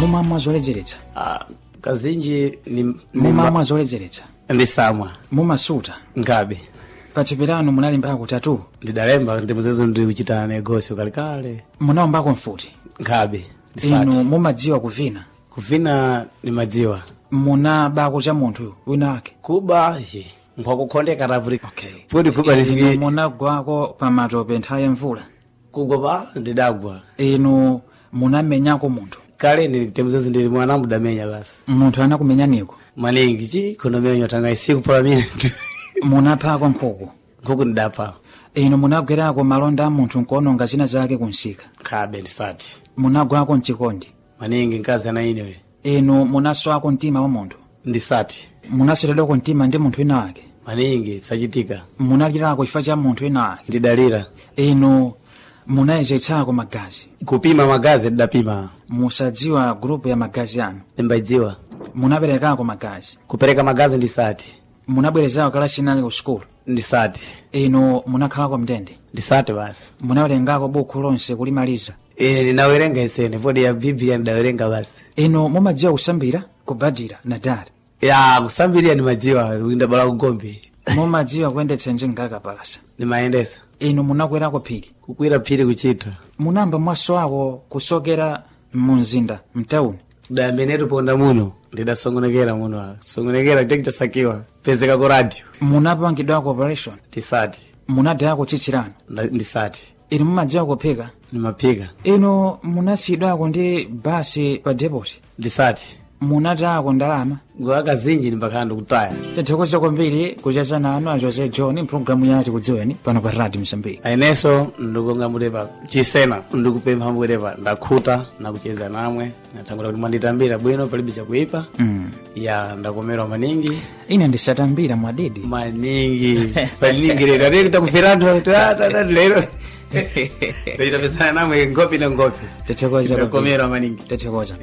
mumamwa zoledzeretsa Ah, kazinji ni, ni mumamwa zoledzeretsa ndisamwa mumasuta ngabe pathupi lanu munalimbako tatu ndidalemba ndimuzezo ndi kuchita negosio kalekale munaombako mfuti ngabe inu ndisati mumadziwa kuvina kuvina ni madziwa munabako cha munthu wina wake kuba je nkwakukhondeka tapuri okay. podi kuba inu lifike munagwako pa matope nthawi ya mvula kugwa pa ndidagwa inu munamenyako munthu kale ndi temuzezo ndili mwana mudamenya basi munthu anakumenyaniko maningi chi kunomenya tanga isiku pola mine munaphako nkhuku nkhuku ndidapha inu munagwerako malonda a munthu nkuononga zina zake kunsika khabe ndisati munagwako mchikondi maningi nkazi ana inewe inu munaswako mtima wa munthu ndisati munaseredwako mtima ndi munthu wina wake maningi sachitika munalirako chifukwa cha munthu wina wake ndidalira inu munayezetsako magazi kupima magazi ndidapima musadziwa grupu ya magazi anu ndimbadziwa munaperekako magazi kupereka magazi ndisati munabwerezako kalasi nake ku sukulu ndisati inu munakhalako mndende ndisati basi munawerengako buku lonse kulimaliza ine ndinawerenga isene podi ya biblia ndidawerenga basi inu mumadziwa kusambira kubadira na dara ya kusambirira ndimadziwa ndabala kugombe mumadziwa kuyendetsa njengaka palasa ndimayendesa inu munakwerako phiri kukwira phiri kuchita munamba mwaso ako kusokera mumzinda mtauni damenetu ponda muno ndidasongonekera muno apa songonekera chachitasakiwa pezeka ku radio munapangidwako operation ndisati munadayako tsitsilano Nda- ndisati inu mumadziwa kuphika ndimaphika inu munasiyidwako ndi basi pa depoti ndisati munatayako ndalama ngowa kazinji ndimbakhala ndikutaya tithokoza kwambiri kucheza nanu a jose john mpulogalamu yati kudziweni pano pa radio msambiki ayeneso ndikonga mutepa chisena ndikupempha mutepa ndakhuta nakucheza namwe natangula kuti mwanditambira bwino palibe chakuipa mm. ya ndakomerwa maningi ine ndisatambira mwadidi maningi paningi lero ati takufiranthu tatatu lero ndachitapesana namwe ngopi na ngopi tithokoza ndakomerwa maningi tithokoza